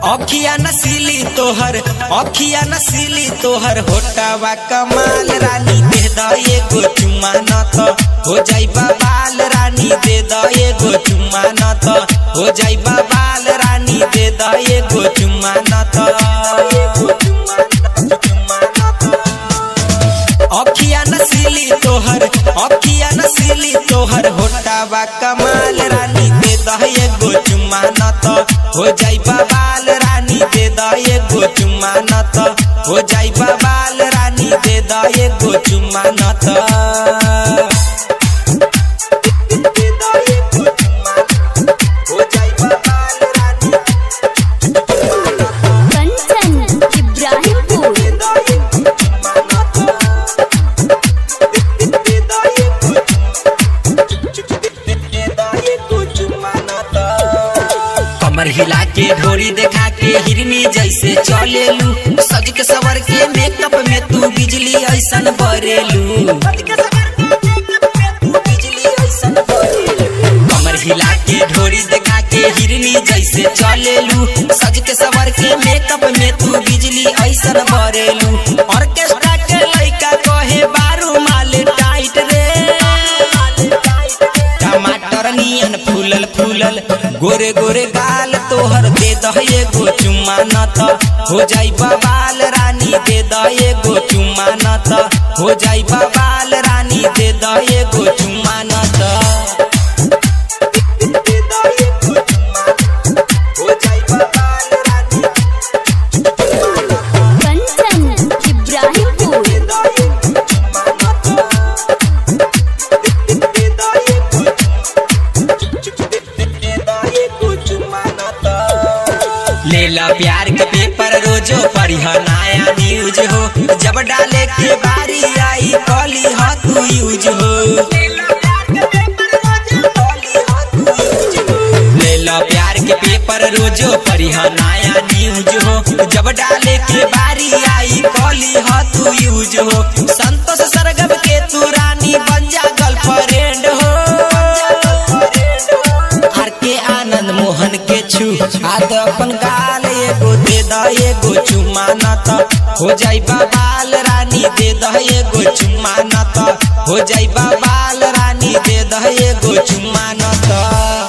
अखिया नसीली तोहर अखिया नसीली तोहर होटावा कमाल रानी दे द एगो चुम्मा न त हो जाई बाल रानी दे द एगो चुम्मा न त हो जाई बाल रानी दे द एगो चुम्मा न त अखिया नसीली तोहर अखिया नसीली तोहर होटावा कमाल रानी दे द एगो चुम्मा न त हो जाई बाल रानी दे द एगो चुम्मा न त हो जाई बाल रानी दे द एगो चुम्मा न त कंचन इब्राहिमपुर कमर हिला के ढोरी देखा के हिरनी जैसे चलेलू सज के सवर के मेकअप में तू बिजली ऐसन बरेलू कमर हिला के ढोरी देखा के हिरनी जैसे चलेलू सज के सवर के मेकअप में तू बिजली ऐसन बरेलू ऑर्केस्ट्रा के लइका कहे बारू माल टाइट रे टमाटर नियन फूलल फूलल गोरे गोरे गाल तोहर दे दह एगो चुम्मा न त हो जाई बाल रानी दे द एगो चुम्मा न त हो जाई बाल रानी दे द एगो चुम्मा न त कंचन इब्राहिमपुर लेला प्यार के पेपर रोजो पढ़िह नया न्यूज हो जब डाले के बारी आई कॉली ह तू यूज हो लेला प्यार के पेपर रोजो पढ़िह नया न्यूज हो जब डाले के बारी आई कॉली ह तू यूज हो संतोष सरगम के तू रानी बन जा गर्लफ्रेंड हो आर के आनंद मोहन के छू हाथ अपन गाल एगो दे द एगो चुम्मा न त हो जाई बाल रानी दे द एगो चुम्मा न त हो जाई बाल रानी दे द एगो चुम्मा न त